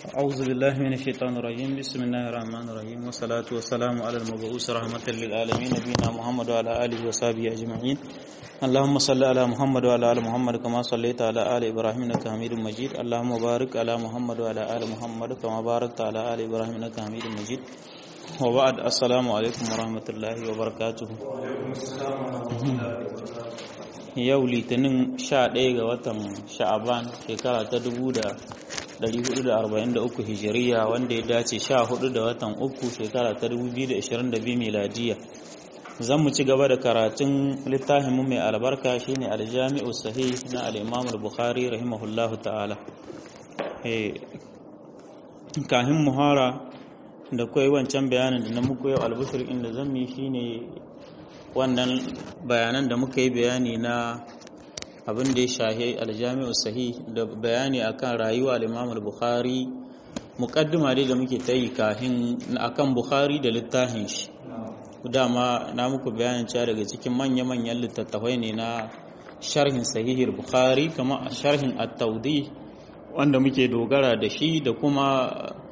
أعوذ بالله من الشيطان الرجيم بسم الله الرحمن الرحيم والصلاة والسلام على المبعوث رحمة للعالمين نبينا محمد وعلى آله وصحبه أجمعين اللهم صل على محمد وعلى آل محمد كما صليت على آل إبراهيم إنك حميد مجيد اللهم بارك على محمد وعلى آل محمد كما باركت على آل إبراهيم إنك حميد مجيد وبعد السلام عليكم ورحمة الله وبركاته yau litinin 11 ga watan sha'aban shekara ta 1443 hijiriya wanda ya dace 14 da watan uku shekara ta 2022 miladiya zan mu ci gaba da karatun littafinmu mai albarka shine aljami'u sahih na al-imam al-bukhari rahimahullahu ta'ala kahin muhara da kai wancan bayanin da na muku yau albushir inda zan yi shine wannan bayanan da muka yi bayani na abin da ya shahi aljami'u sahih da bayani akan rayuwa al-imam al-bukhari muqaddima dai da muke ta yi kahin akan bukhari da littafin shi dama na muku bayanin cewa daga cikin manya-manyan littattafai ne na sharhin sahihir bukhari kama sharhin at-tawdi wanda muke dogara da shi da kuma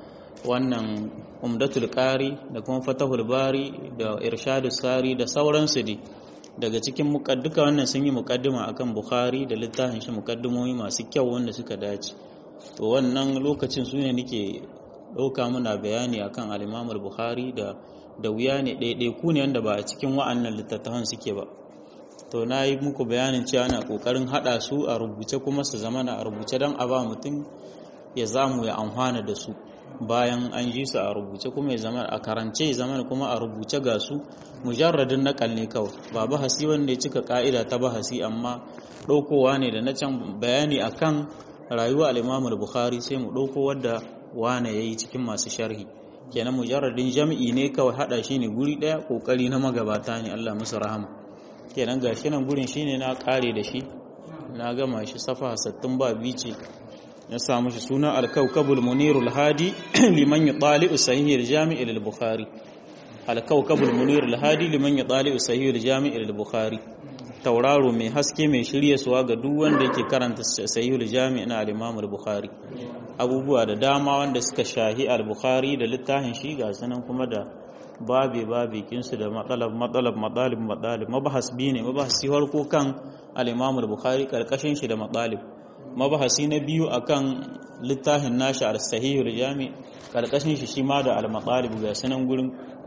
wannan umdatul qari da kuma fatahul bari da irshadus sari da sauransu ne daga cikin mukadduka wannan sun yi mukaddima akan bukhari da littafin shi mukaddimomi masu kyau wanda suka dace to wannan lokacin su ne nake ɗauka muna bayani akan al-imam bukhari da da wuya ne ɗaiɗai ku ne wanda ba a cikin wa'annan littattafan suke ba to na yi muku bayanin cewa ana ƙoƙarin haɗa su a rubuce kuma su zama na a rubuce don a ba mutum ya zamu ya amfana da su bayan an ji su a rubuce kuma ya zama a karance ya zama kuma a rubuce ga su mujarradin nakal ne kawai ba bahasi wanda ya cika ka'ida ta bahasi amma ɗaukowa ne da na can bayani akan rayuwa al-Imam bukhari sai mu ɗauko wadda wane yayi cikin masu sharhi kenan mujarradin jam'i ne kawai hada shi ne guri daya kokari na magabata ne Allah musu rahama kenan gashi nan gurin shine na kare da shi na gama shi safa 60 ba bici ya samu shi suna al-kawkabul munirul hadi liman yutali'u sahih al-jami' al-bukhari al-kawkabul munirul hadi liman yutali'u sahih al-jami' al-bukhari tauraro mai haske mai shirye suwa ga duk wanda yake karanta sahih al-jami' na al-imam al-bukhari abubuwa da dama wanda suka shahi al-bukhari da littafin shi ga sanan kuma da babe babe kinsu da matsalab matsalab matsalib matsalib mabahas biyu ne mabahasi farko kan al-imam al-bukhari karkashin shi da matsalib mabahasi na biyu akan littafin nashi al-sahihul jami karkashin shi shi ma da al-matsalib ga sanan gurin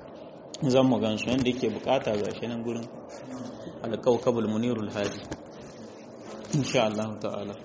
zan mu gansu wanda yake bukata ga shi nan gurin al-kawkabul munirul hadi insha Allah ta'ala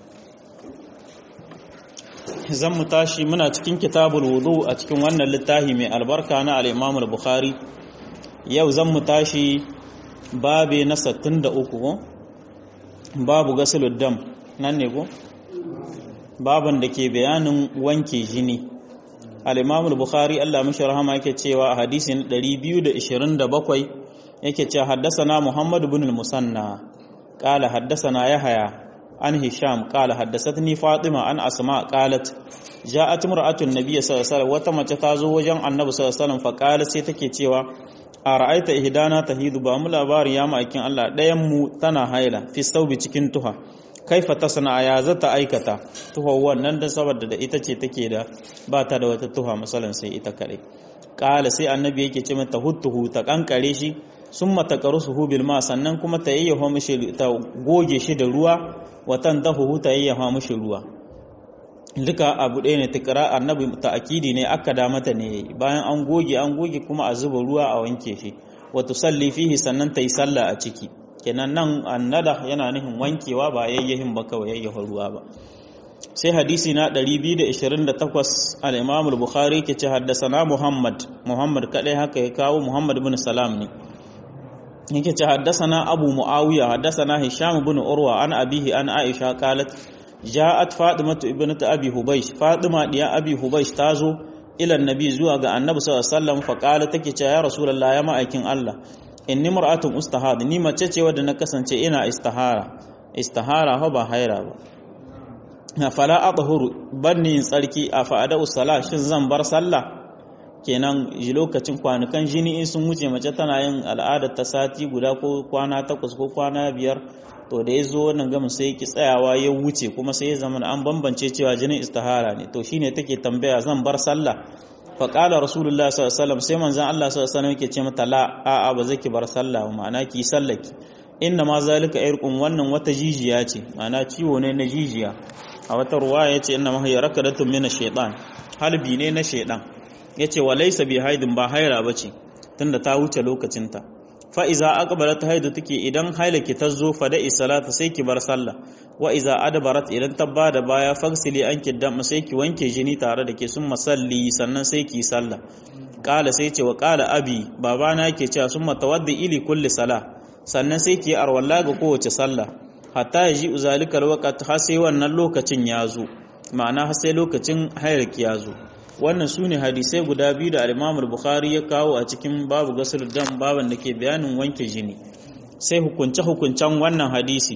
zan mu tashi muna cikin kitabul wudu a cikin wannan littafi mai albarka na al-Imam al-Bukhari yau zan mu tashi babe na 63 ko babu gasulud dam nan ne ko baban da ke bayanin wanke jini al-Imam al-Bukhari Allah mishi rahama yake cewa a hadisi na 227 yake cewa haddathana Muhammad ibn al-Musanna qala haddathana Yahya عن هشام قال حدثتني فاطمة عن أسماء قالت جاءت امرأة النبي صلى الله عليه وسلم وتمت تازو وجن النبي صلى الله عليه وسلم فقالت sai take cewa ara'aita ihdana tahidu ba mu labari ya ma'aikin Allah ɗayan mu tana haila fi saubi cikin tuha kaifa tasna ya zata aikata tuha wannan dan saboda da ita ce take da ba ta da wata tuha misalan sai ita kadai qala sai annabi yake ce mata huttuhu ta kankare shi summa taqarusuhu bil ma sannan kuma ta yayyafa mishi ta goge shi da ruwa watan dahu ta yayyafa mishi ruwa duka abu ɗaya ne tikra annabi ta'akidi ne aka da mata ne bayan an goge an goge kuma a zuba ruwa a wanke shi wa tusalli fihi sannan ta yi sallah a ciki kenan nan annada yana nufin wankewa ba yayyahin ba kawai yayyafa ruwa ba sai hadisi na 228 al-Imam al-Bukhari ke ce haddasana Muhammad Muhammad kadai haka ya kawo Muhammad ibn Salam ne yake ce haddasana Abu Muawiya haddasana Hisham ibn Urwa an abihi an Aisha qalat ja'at Fatimatu ibnat Abi Hubaysh Fatima diya Abi Hubaysh tazo ila annabi zuwa ga Annabi sallallahu alaihi wasallam fa qala take ce ya Rasulullah ya ma'aikin Allah inni mar'atun ustahad ni mace ce wadda na kasance ina istihara istihara fa ba haira ba fala adhuru banni tsarki a fa'ada usala shin zan bar sallah kenan lokacin kwanukan jini in sun wuce mace tana yin al'adar ta sati guda ko kwana takwas ko kwana biyar to da ya zo wannan gamin sai ki tsayawa ya wuce kuma sai ya zama an bambance cewa jinin istihara ne to shine take tambaya zan bar sallah fa qala rasulullah sallallahu alaihi wasallam sai manzon Allah sallallahu alaihi wasallam yake ce mata la a a ba zaki bar sallah ba ma'ana ki sallaki inna ma zalika irqun wannan wata jijiya ce ma'ana ciwo ne na jijiya a wata ruwaya yace inna ma hiya rakadatun min ash-shaytan halbi ne na shaytan yace wa laysa bi haidin ba haira bace tunda ta wuce lokacinta fa iza aqbalat haidu take idan hailaki ta zo fa da'i salata sai ki bar sallah wa iza adbarat idan ta bada baya fagsili an kiddam sai ki wanke jini tare da ke sun masalli sannan sai ki sallah qala sai ce wa qala abi babana yake cewa sun matawaddi ili kulli salah sannan sai ki arwalla ga kowace sallah hatta yaji uzalika alwaqt har sai wannan lokacin ya zo ma'ana har sai lokacin hailaki ya zo wannan su ne hadisai guda biyu da alimamul bukhari ya kawo a cikin babu gasar dam baban da ke bayanin wanke jini sai hukunce-hukuncen wannan hadisi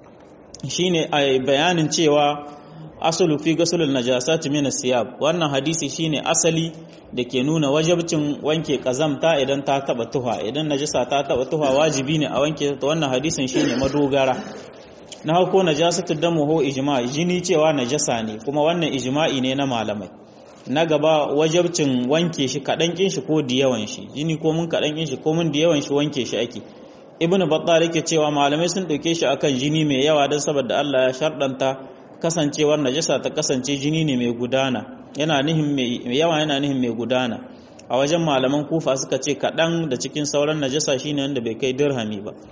shine a bayanin cewa asalu fi gasulul najasati min siyab wannan hadisi shine asali da ke nuna wajabcin wanke kazamta idan ta taba tuha idan najasa ta taba tuha wajibi ne a wanke ta wannan hadisin shine madogara na hauko najasatu damu ho ijma jini cewa najasa ne kuma wannan ijma'i ne na malamai na gaba wajabcin wanke shi kaɗan ƙin shi ko da yawan shi jini ko mun kaɗan ƙin shi ko mun da yawan shi wanke shi ake ibnu battal yake cewa malamai sun ɗauke shi akan jini mai yawa don saboda Allah ya sharɗanta kasancewar najasa ta kasance jini ne mai gudana yana nihin mai yawa yana nihin mai gudana a wajen malaman kufa suka ce kaɗan da cikin sauran najasa shine wanda bai kai dirhami ba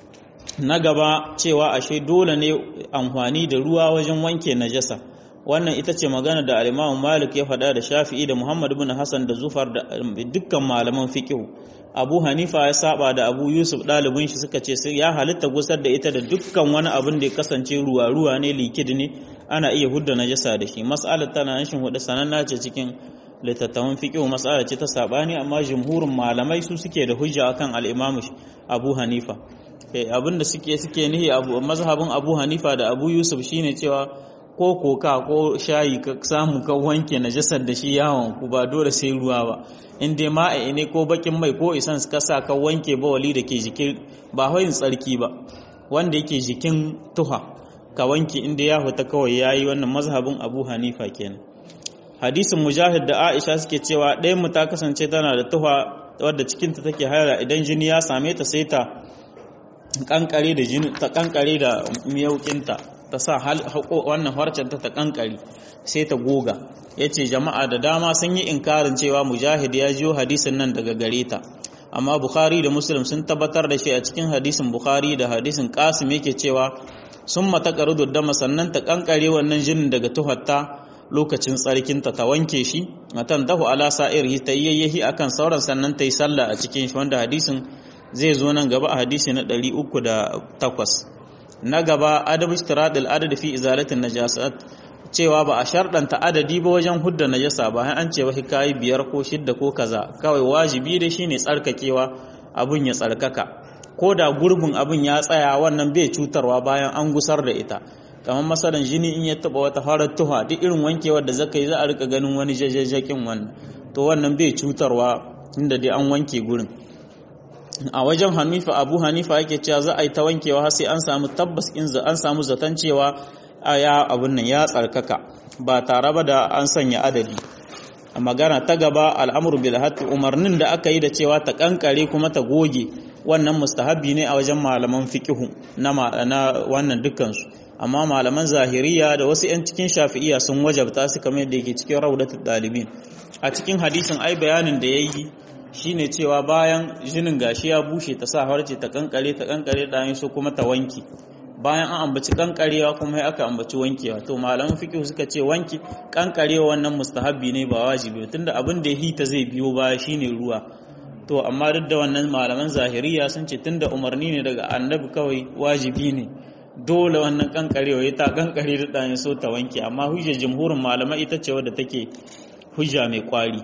na gaba cewa ashe dole ne amfani da ruwa wajen wanke najasa wannan ita ce magana da alimamu malik ya faɗa da shafi'i da muhammad bin hassan da zufar da dukkan malaman fiƙihu abu hanifa ya saba da abu yusuf ɗalibin shi suka ce ya halitta gusar da ita da dukkan wani abin da ya kasance ruwa ruwa ne likid ne ana iya hudda najasa da shi mas'alar tana nashin hudu sananna ce cikin littattafan fiƙihu mas'ala ce ta saɓani amma jumhurin malamai su suke da hujja akan al'imamu abu hanifa abin da suke suke nihi mazhabin abu hanifa da abu yusuf shine cewa ko koka ko shayi ka samu ka wanke najasar da shi yawon ku ba dole sai ruwa ba in dai ma'a ne ko bakin mai ko isan ka sa ka wanke bawali da ke jikin ba hoyin tsarki ba wanda yake jikin tuha ka wanke inda ya huta kawai yayi wannan mazhabin Abu Hanifa kenan hadisin mujahid da Aisha suke cewa ɗayan mu ta kasance tana da tuha wadda cikinta take haira idan jini ya same ta sai ta kankare da jini ta kankare da miyaukinta ta sa wannan harcen ta ta kankare sai ta goga yace jama'a da dama sun yi inkarin cewa mujahid ya jiyo hadisin nan daga gare ta amma bukhari da muslim sun tabbatar da shi a cikin hadisin bukhari da hadisin qasim yake cewa sun mata karudu dama sannan ta kankare wannan jinin daga tuhatta lokacin tsarkinta ta wanke shi matan dahu ala sa'irhi ta yayyahi akan sauran sannan ta yi sallah a cikin shi wanda hadisin zai zo nan gaba a hadisi na 308 na gaba adab ishtiradil adad fi izalatin najasat cewa ba a sharɗanta adadi ba wajen hudda najasa ba an ce wai kai biyar ko shidda ko kaza kawai wajibi dai shine tsarkakewa abun ya tsarkaka ko da gurbin abun ya tsaya wannan bai cutarwa bayan an gusar da ita kamar masalan jini in ya taba wata farar tuha duk irin wankewar da zaka yi za a rika ganin wani jajjajakin wannan to wannan bai cutarwa inda dai an wanke gurin a wajen hanifa abu hanifa yake cewa za a yi ta wankewa har sai an samu tabbas in an samu zaton cewa ya abun nan ya tsarkaka ba tare ba da an sanya adadi a magana ta gaba al'amuru bil hatti umarnin da aka yi da cewa ta kankare kuma ta goge wannan mustahabi ne a wajen malaman fiqihu na wannan dukansu amma malaman zahiriya da wasu 'yan cikin shafi'iya sun wajabta su kamar yadda yake cikin raudatul dalibin a cikin hadisin ai bayanin da yayi shine cewa bayan jinin gashi ya bushe ta sa harce ta kankare ta kankare da yin so kuma ta wanki bayan an ambaci kankarewa kuma aka ambaci wankewa to malaman fiqh suka ce wanki kankarewa wannan mustahabbi ne ba wajibi tunda abin da ya hita zai biyo baya shine ruwa to amma duk da wannan malaman zahiriya sun ce tunda umarni ne daga annabi kawai wajibi ne dole wannan kankarewa ya ta kankare da ɗanyen so ta wanke amma hujjar jumhurin malamai ita ce wadda take hujja mai kwari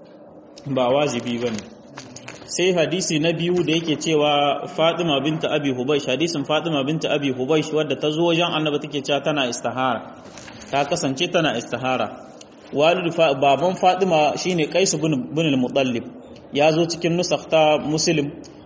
ba wajibi ba ne sai hadisi na biyu da yake cewa fatima binta abi hubaish hadisin fatima binta abi hubaish wadda ta zo wajen annaba take cewa tana istihara ta kasance tana istihara walid baban fatima shine qais bin bin al-mutallib ya zo cikin nusakh ta muslim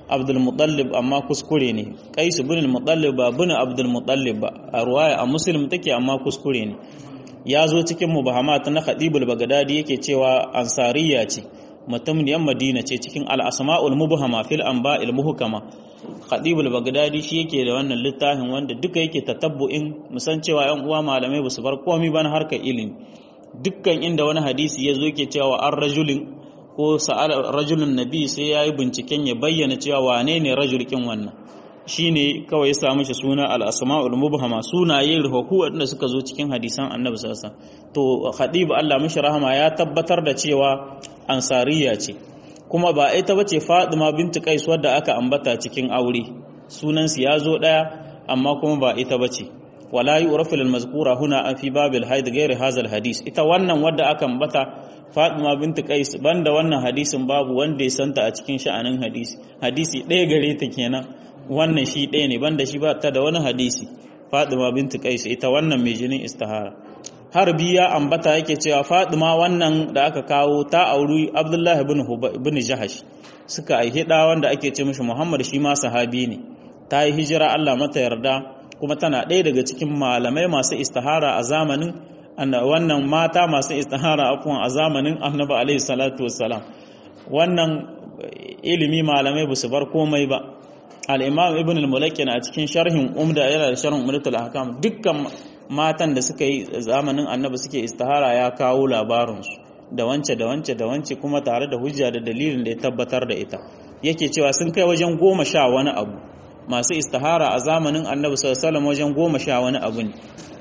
abdul mutallib amma kuskure ne qais ibn al-mutallib ba bin abdul mutallib ba a ruwaya a muslim take amma kuskure ne ya zo cikin mubahamat na khadibul bagdadi yake cewa ansariya ce mutumniyar madina ce cikin al-asma'ul mubhama fil anba'il muhkama khadibul bagdadi shi yake da wannan littafin wanda duka yake tatabbu'in musan cewa yan uwa malamai ba su bar komai ba na harkar ilimi dukkan inda wani hadisi ya zo yake cewa an rajulin ko sa'al rajulun nabi sai yayi binciken ya bayyana cewa wane ne rajulkin wannan shine kawai ya samu shi suna al-asma'ul mubhama sunaye ruhu wanda suka zo cikin hadisan annabi sallallahu alaihi wasallam to khadib Allah mishi rahama ya tabbatar da cewa ansariya ce kuma ba ita bace Fatima binti Qais wadda aka ambata cikin aure sunan su ya zo daya amma kuma ba ita bace wala yu'rafu lil mazkura huna an fi babil haid ghairi hadha al hadis ita wannan wadda aka ambata Fatima binti Qais banda wannan hadisin babu wanda ya santa a cikin sha'anin hadisi hadisi ɗaya gare ta kenan wannan shi ɗaya ne banda shi ba ta da wani hadisi Fatima binti Qais ita wannan mai jinin istihara harbi ya ambata yake cewa Fatima wannan da aka kawo ta auri Abdullah ibn ibn Jahash suka aihe da wanda ake ce mishi Muhammad shi ma sahabi ne ta yi hijira Allah mata yarda kuma tana ɗaya daga cikin malamai masu istihara a zamanin wannan mata masu istihara afwan a zamanin Annabi alaihi salatu wassalam wannan ilimi malamai ba su bar komai ba al-Imam Ibn al-Mulakkin a cikin sharhin Umda yana da sharhin Umdatul Ahkam dukkan matan da suka yi zamanin Annabi suke istihara ya kawo labarinsu da wance da wance da wance kuma tare da hujja da dalilin da ya tabbatar da ita yake cewa sun kai wajen goma sha wani abu masu istihara a zamanin Annabi sallallahu alaihi wajen goma sha wani abu ne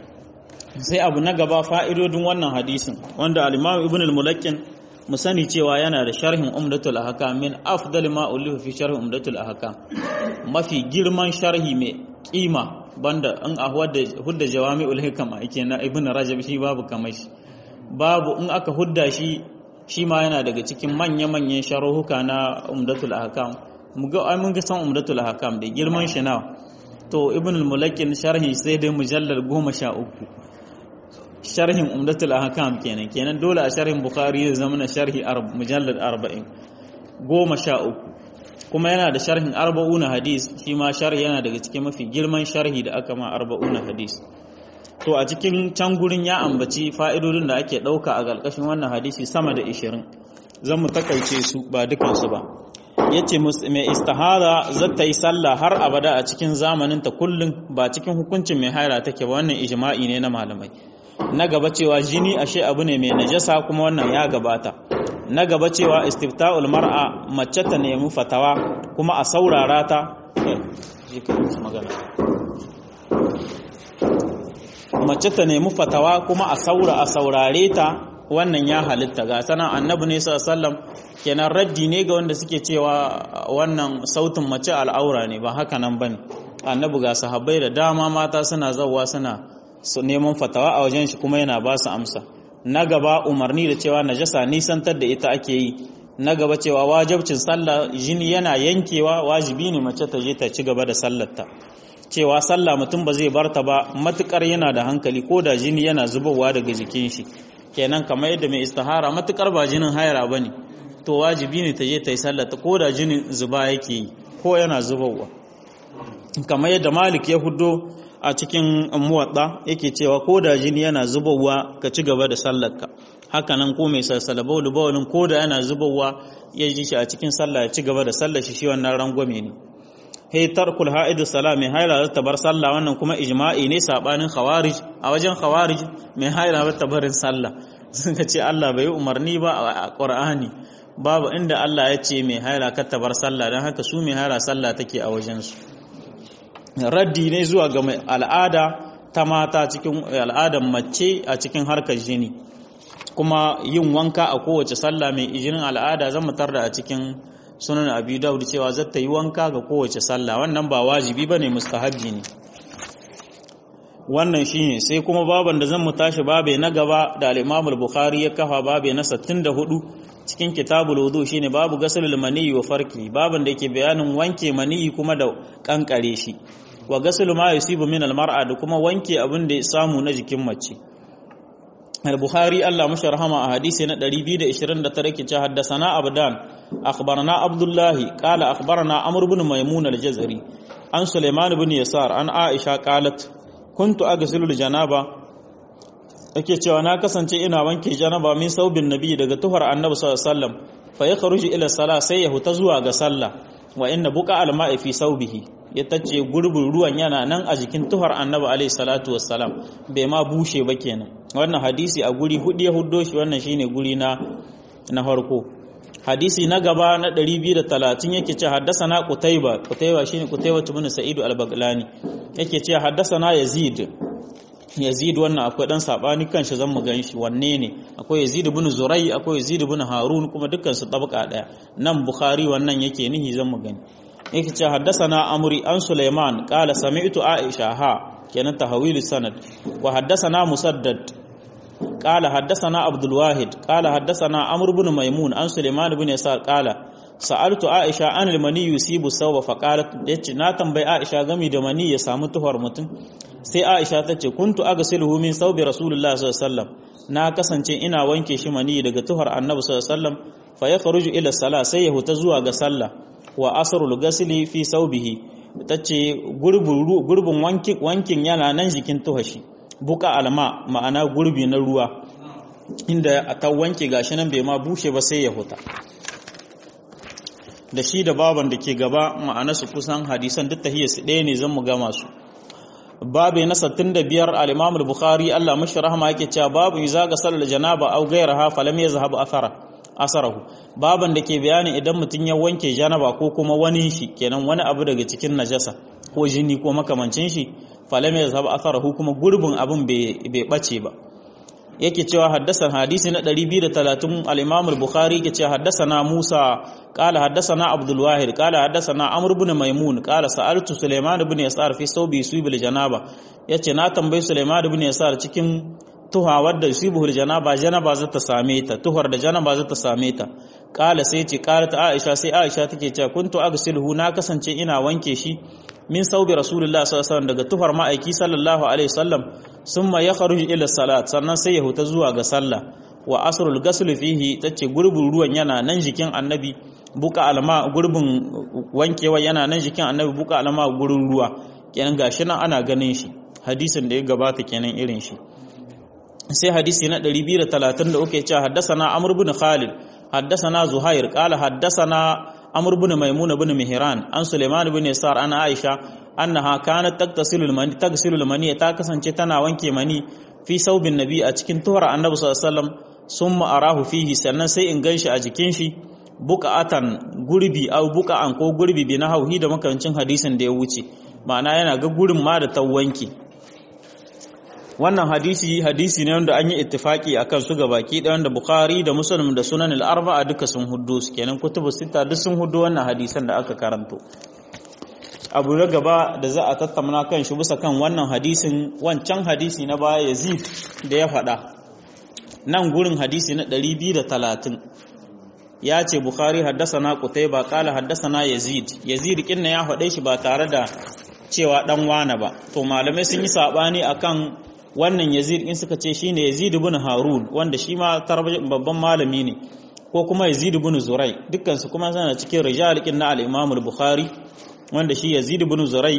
sai abu na gaba fa'idodin wannan hadisin wanda al-Imam Ibn al-Mulakkin mu sani cewa yana da sharhin Umdatul Ahkam min afdal ma ulifa fi sharhi Umdatul Ahkam mafi girman sharhi mai kima banda in a hudda jawami'ul hikama yake na Ibn Rajab shi babu kamar shi babu in aka hudda shi shi ma yana daga cikin manya-manyan sharhuka na Umdatul Ahkam mu ga ai mun ga san Umdatul Ahkam da girman shi nawa to Ibn al-Mulakkin sharhi sai dai mujallal 13 sharhin umdatul ahkam kenan kenan dole a sharhin bukhari zai zama na sharhi mujallad 40 goma sha uku kuma yana da sharhin arba'una hadis shi ma sharhi yana daga cikin mafi girman sharhi da aka ma arba'una hadis to a cikin can gurin ya ambaci fa'idodin da ake ɗauka a ƙarƙashin wannan hadisi sama da 20 zan mu takaice su ba dukansu ba yace mai istihara zata yi sallah har abada a cikin zamanin ta kullum ba cikin hukuncin mai haira take ba wannan ijma'i ne na malamai na gaba cewa jini ashe abu ne mai najasa kuma wannan ya gabata na gaba cewa istifta'ul mar'a mace ta nemi fatawa kuma a saurara ta mace ta nemi fatawa kuma a saura a saurare ta wannan ya halitta ga sanan annabi ne sallallahu kenan raddi ne ga wanda suke cewa wannan sautin mace al'aura ne ba haka nan bane annabi ga sahabbai da dama mata suna zawwa suna su neman fatawa a wajen shi kuma yana ba su amsa na gaba umarni da cewa najasa nisantar da ita ake yi na gaba cewa wajibcin sallah jini yana yankewa wajibi ne mace ta je ta ci gaba da sallarta cewa sallah mutum ba zai barta ba matukar yana da hankali ko da jini yana zubowa daga jikin shi kenan kamar yadda mai istihara matukar ba jinin haira bane to wajibi ne ta je ta yi sallarta ko da jinin zuba yake yi ko yana zubowa kamar yadda malik ya hudo a cikin muwadda yake cewa ko da jini yana zubowa ka ci gaba da sallarka haka nan ko mai salsala baulu baulun ko da yana zubowa ya ji shi a cikin sallah ya ci gaba da sallar shi shi wannan rangwame ne hey tarkul ha'idu salam mai haila ta bar sallah wannan kuma ijma'i ne sabanin khawarij a wajen khawarij mai haila ta barin sallah suka ce Allah bai umarni ba a Qur'ani babu inda Allah ya ce mai haila ka ta bar sallah dan haka su mai haila sallah take a wajen su raddi ne zuwa ga mai al'ada ta mata cikin al'adar mace a cikin harkar jini kuma yin wanka a kowace sallah mai jinin al'ada zan mutar da a cikin sunan abi daud cewa zata yi wanka ga kowace sallah wannan ba wajibi bane mustahabbi ne wannan shine sai kuma baban da zan mu tashi babe na gaba da al-Imam al-Bukhari ya kafa babe na 64 cikin kitabul wudu shine babu gasalul maniyyi wa farki baban da yake bayanin wanke maniyyi kuma da kankare shi wa gasalu ma yusibu min al-mar'a da kuma wanke abin da ya samu na jikin mace al-bukhari Allah mashi rahama a hadisi na 229 ke ce haddasana abdan akhbarana abdullah qala akhbarana amr ibn maimun al-jazari an sulaiman ibn yasar an aisha qalat kuntu aghsilu al-janaba yake cewa na kasance ina wanke janaba min saubin nabi daga tuhar annabi sallallahu alaihi wasallam fa ya kharuju ila sala sai ya huta zuwa ga sallah wa inna buqa al-ma'i fi saubihi ya tace gurbin ruwan yana nan a jikin tuhar annabi alaihi salatu wassalam bai ma bushe ba kenan wannan hadisi a guri hudu ya huddo shi wannan shine guri na na farko hadisi na gaba na 230 yake ce haddasana qutayba qutayba shine qutayba ibn sa'id al-baghlani yake ce haddasana yazid yazid wannan akwai dan sabani kanshi zan mu ganshi wanne ne akwai yazid ibn zurai akwai yazid ibn harun kuma dukkan su tabaka daya nan bukhari wannan yake nihi zan mu gani yake ce haddasana amri an sulaiman qala sami'tu aisha ha kenan tahawil sanad wa haddasana musaddad qala haddasana abdul wahid qala haddasana amr ibn maimun an sulaiman ibn yasar qala sa'altu aisha an al-mani yusibu sawba fa qalat yace na tambayi aisha gami da mani ya samu tuhar mutum sai aisha ta ce kuntu agsiluhu min sawbi rasulullah sallallahu alaihi wasallam na kasance ina wanke shi mani daga tuhar annabi sallallahu alaihi wasallam fa yakhruju ila salah sai ya huta zuwa ga sallah wa asrul ghasli fi sawbihi tace gurbin gurbin wankin wankin yana nan jikin tuhashi buka alma ma'ana gurbi na ruwa inda ta wanke gashi nan bai ma bushe ba sai ya huta da shi da baban da ke gaba ma'ana su kusan hadisan duk tahiyar su ɗaya ne zan mu gama su babu na 65 al-Imam al-Bukhari Allah mashi rahama yake cewa babu iza ga sallar janaba au gairaha falam yazhab athara asarahu baban da ke bayani idan mutum ya wanke janaba ko kuma wani shi kenan wani abu daga cikin najasa ko jini ko makamancin shi falam yazhab atharahu kuma gurbin abin bai bace ba yake cewa haddasan hadisi na 230 al-Imam al-Bukhari yake cewa haddasana Musa qala haddasana Abdul Wahid qala haddasana Amr ibn Maimun qala sa'altu Sulaiman ibn Yasar fi sawbi subil janaba yace na tambayi Sulaiman ibn Yasar cikin tuha wadda yusibul janaba janaba za ta same ta tuhar da janaba za ta same ta qala sai ce qalat Aisha sai Aisha take cewa kuntu aghsiluhu na kasance ina wanke shi min saubi rasulullah sallallahu alaihi wasallam daga tuhar ma'aiki sallallahu alaihi wasallam summa yakhruju ila salat sannan sai ya huta zuwa ga sallah wa asrul ghusl fihi tace gurbin ruwan yana nan jikin annabi buka alma gurbin wankewa yana nan jikin annabi buka alma gurin ruwa kenan gashi nan ana ganin shi hadisin da ya gabata kenan irin shi sai hadisi na 233 ya ce haddasana amr ibn khalid haddasana zuhair qala haddasana amr ibn maimun ibn mihran an sulaiman ibn yasar an aisha annaha kanat taktasilu al-mani tagsilu al-mani ta kasance tana wanke mani fi saubin nabi a cikin tuhar annabi sallallahu alaihi wasallam summa arahu fihi sannan sai in ganshi a jikin shi buka'atan gurbi au buka'an ko gurbi bi na hauhi da makarancin hadisin da ya wuce ma'ana yana ga gurin ma da tawanki wannan hadisi hadisi ne wanda an yi ittifaki akan su ga baki da wanda bukhari da muslim da sunan al-arba'a duka sun huddo su kenan kutubu sita duk sun huddo wannan hadisan da aka karanto abu na gaba da za a tattauna kan shi bisa kan wannan hadisin wancan hadisi na baya yazid da ya faɗa nan gurin hadisi na 230 ya ce bukhari haddasana qutayba qala haddasana yazid yazid kinna ya faɗe shi ba tare da cewa dan wane ba to malamai sun yi sabani akan wannan yazid in suka ce shine yazid ibn harun wanda shi ma babban malami ne ko kuma yazid ibn zurai dukkan su kuma suna cikin rijal kin na al-imam al-bukhari wanda shi yazid ibn zurai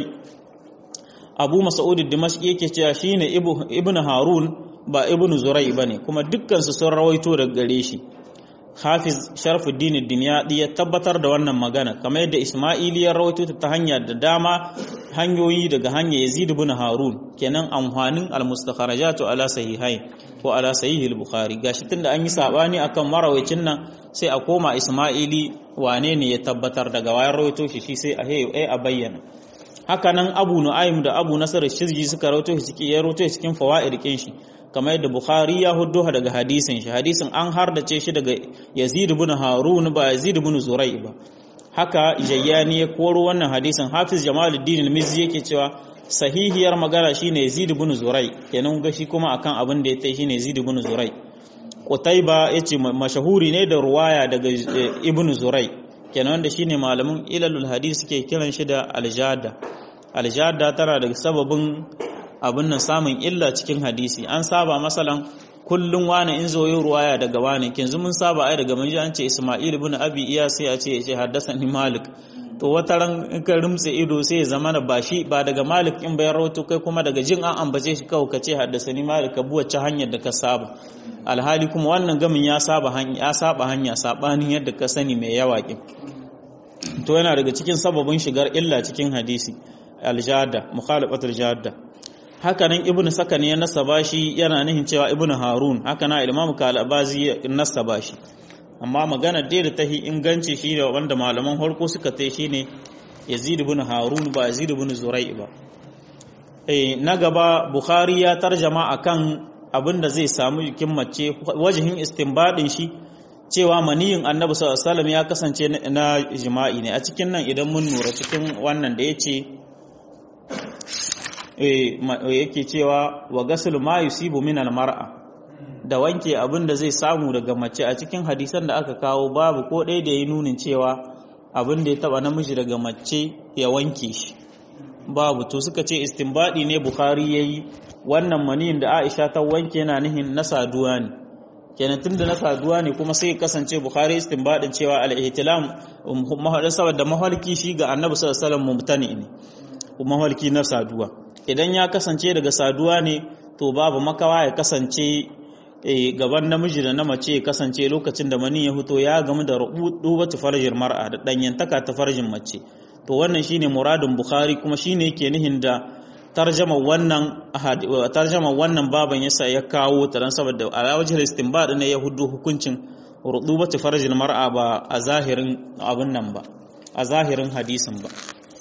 abu mas'ud ad-dimashqi yake cewa shine ibn harun ba ibn zurai bane kuma dukkan su sun rawaito daga gare shi hafiz sharfuddin ad-dimyadi ya tabbatar da wannan magana kamar yadda isma'ili ya rawaito ta hanya da dama hanyoyi daga hanya yazid ibn harun kenan amfanin al-mustakharajatu ala sahihain ko ala sahih al-bukhari gashi tunda an yi sabani akan marawacin nan sai a koma isma'ili wane ne ya tabbatar daga wayar rawaito shi shi sai a hey a bayyana haka nan abu nu'aym da abu nasar shizji suka rawaito shi cikin ya rawaito cikin fawaid kin shi kamar yadda bukhari ya huddo daga hadisin shi hadisin an hardace shi daga yazid ibn harun ba yazid ibn zurai ba haka jayyani ya koro wannan hadisin hafiz jamaluddin al-mizzi yake cewa sahihiyar magana shine yazid ibn zurai kenan ga shi kuma akan abin da ya tai shine yazid ibn zurai qutayba yace mashahuri ne da ruwaya daga ibn zurai kenan wanda shine malamin ilalul hadis suke kiran shi da aljada aljada tana daga sababin abin nan samun illa cikin hadisi an saba masalan kullun wani in zo yi ruwaya daga wani kinzu mun saba ai daga mun ji an ce Isma'il ibn Abi Iyas sai a ce ya ce haddathani Malik to wata ran in ka rumtse ido sai ya zama ba shi ba daga Malik in bayan rawato kai kuma daga jin an ambace shi kawai ka ce haddasani Malik ka bi wacce hanyar da ka saba alhali kuma wannan gamin ya saba hanya ya saba hanya sabanin yadda ka sani mai yawa kin to yana daga cikin sababin shigar illa cikin hadisi aljada mukhalafatul jadda haka nan ibnu sakan ya nasaba shi yana nihin cewa ibnu harun haka na imamu kalabazi ya nasaba shi amma magana dai da tahi inganci shi da wanda malaman harko suka tai shine yazid ibn harun ba yazid ibn zurai ba eh na gaba bukhari ya tarjama akan abin da zai samu jikin mace wajihin istinbadin shi cewa maniyin annabi sallallahu alaihi wasallam ya kasance na jima'i ne a cikin nan idan mun nura cikin wannan da yace eh yake cewa wa ghaslu ma yusibu min al-mar'a da wanke abin da zai samu daga mace a cikin hadisan da aka kawo babu ko ɗaya da ya nunin cewa abin da ya taba namiji daga mace ya wanke shi babu to suka ce istinbadi ne bukhari yayi wannan maniyin da aisha ta wanke yana nihin na saduwa ne kenan tunda na saduwa ne kuma sai kasance bukhari istinbadin cewa al-ihtilam saboda mahalki shi ga annabi sallallahu alaihi wasallam mumtani ne mahalki na saduwa idan ya kasance daga saduwa ne to babu makawa ya kasance gaban namiji da na mace ya kasance lokacin da mani ya fito ya gamu da rubatu farjin mar'a da danyantaka ta farjin mace to wannan shine muradin bukhari kuma shine yake nihin da tarjama wannan tarjama wannan baban yasa ya kawo ta dan saboda ala wajhil istinbad ne ya hudu hukuncin rubatu farjin mar'a ba a zahirin abun nan ba a zahirin hadisin ba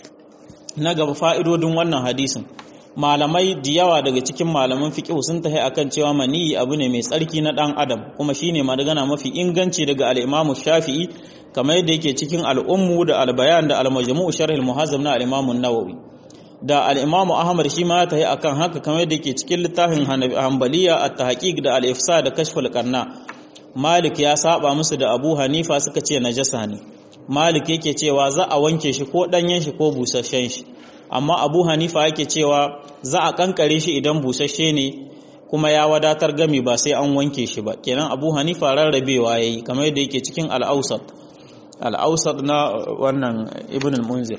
na gaba fa'idodin wannan hadisin malamai da yawa daga cikin malaman fiqh sun tahi akan cewa maniyi abu ne mai tsarki na dan adam kuma shine magana mafi inganci daga al-Imam Shafi'i kamar yadda yake cikin al-Ummu da al-Bayan da al-Majmu' sharh al-Muhazzam na al-Imam an-Nawawi da al-Imam Ahmad shi ma tahi akan haka kamar yadda yake cikin littafin Hanbaliya at-Tahqiq da al-Ifsa da Kashf al-Qarna Malik ya saba musu da Abu Hanifa suka ce najasa ne Malik yake cewa za a wanke shi ko danyen shi ko busasshen shi amma abu hanifa yake cewa za a kankare shi idan busasshe ne kuma ya wadatar gami ba sai an wanke shi ba kenan abu hanifa rarrabewa ya yi kamar yadda yake cikin al'ausat al'ausat na wannan ibn al-munzir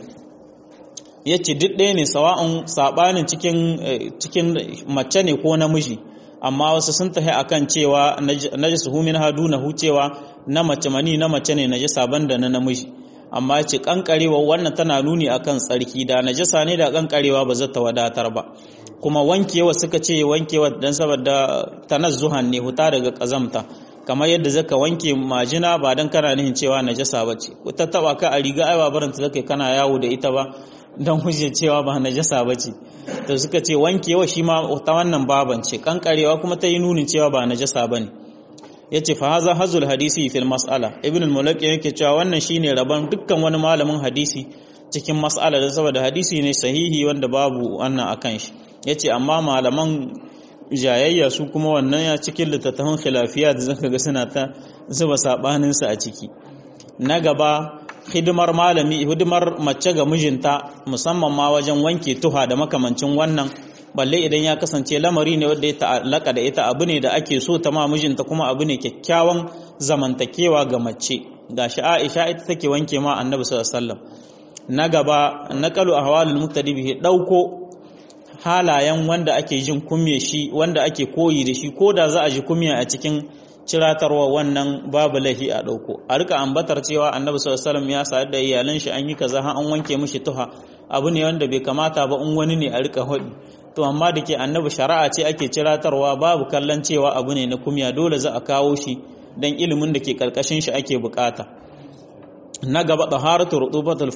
ya ce duk ɗaya ne sawa'un saɓanin cikin mace ne ko namiji amma wasu sun tafi akan cewa najis humin hadu na hucewa na mace mani na mace ne najisa banda na namiji amma ce kankarewa wannan tana nuni akan tsarki da najasa ne da kankarewa ba zata wadatar ba kuma wankewa suka ce wankewa dan saboda tanazzuhan ne huta daga kazamta kamar yadda zaka wanke majina ba dan kana nihin cewa najasa bace ta taba ka a riga ai ba baranta zaka kana yawo da ita ba dan huje cewa ba najasa bace to suka ce wankewa shi ma ta wannan baban ce kankarewa kuma ta yi nunin cewa ba najasa bane yace fa haza hazul hadisi fil mas'ala ibn al-mulaki yake cewa wannan shine rabon dukkan wani malamin hadisi cikin mas'ala da saboda hadisi ne sahihi wanda babu wannan akan shi yace amma malaman jayayya su kuma wannan ya cikin littattafan khilafiya da zaka ga suna ta zuba sabanin su a ciki na gaba hidimar malami hidimar mace ga mijinta musamman ma wajen wanke tuha da makamancin wannan balle idan ya kasance lamari ne wanda ya ta'allaka da ita abu ne da ake so ta ma mijinta kuma abu ne kyakkyawan zamantakewa ga mace gashi Aisha ita take wanke ma Annabi sallallahu alaihi wasallam na gaba naqalu ahwalul muqtadi bihi dauko halayen wanda ake jin kumye shi wanda ake koyi da shi ko da za a ji kumya a cikin ciratarwa wannan babu lahi a dauko a rika ambatar cewa Annabi sallallahu alaihi wasallam ya sa da iyalan shi an yi kaza har an wanke mishi tuha abu ne wanda bai kamata ba in wani ne a rika hodi to amma da ke annabi shari'a ce ake ciratarwa babu kallon cewa abu ne na kumya dole za a kawo shi don ilimin da ke karkashin shi ake bukata na gaba taharatu rutubatul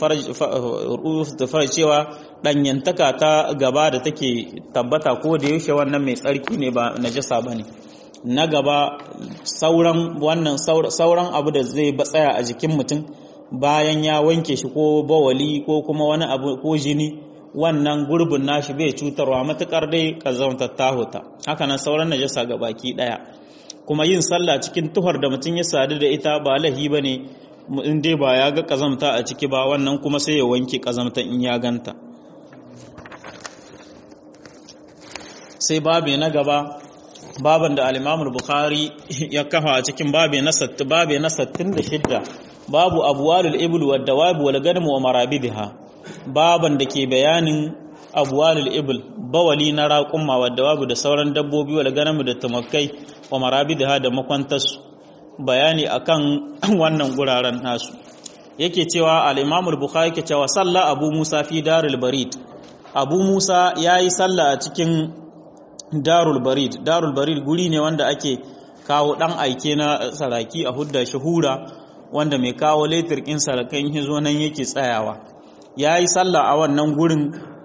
farj cewa danyantaka ta gaba da take tabbata ko da yaushe wannan mai tsarki ne ba najasa bane na gaba sauran wannan sauran abu da zai tsaya a jikin mutum bayan ya wanke shi ko bawali ko kuma wani abu ko jini wannan gurbin nashi bai cutarwa matukar dai kazantar tahuta haka nan sauran najasa ga baki daya kuma yin sallah cikin tuhar da mutum ya sadu da ita ba lahi bane in dai ba ya ga kazamta a ciki ba wannan kuma sai ya wanke kazamta in ya ganta sai babu na gaba baban da al-Imam bukhari ya kafa a cikin babe na 60 babe na 66 babu abwalul ibl wad dawab wal ganam wa marabidha baban da ke bayanin abwalul ibl bawali na raqumma wad dawab da sauran dabbobi wal ganam da tumakai wa marabidha da makwantarsu bayani akan wannan guraren nasu yake cewa al-Imam al-Bukhari yake cewa salla Abu Musa fi darul barid Abu Musa yayi salla a cikin darul barid darul barid guri ne wanda ake kawo dan aike na saraki a hudda shahura wanda mai kawo letir kin sarakan hizo nan yake tsayawa yayi salla a wannan gurin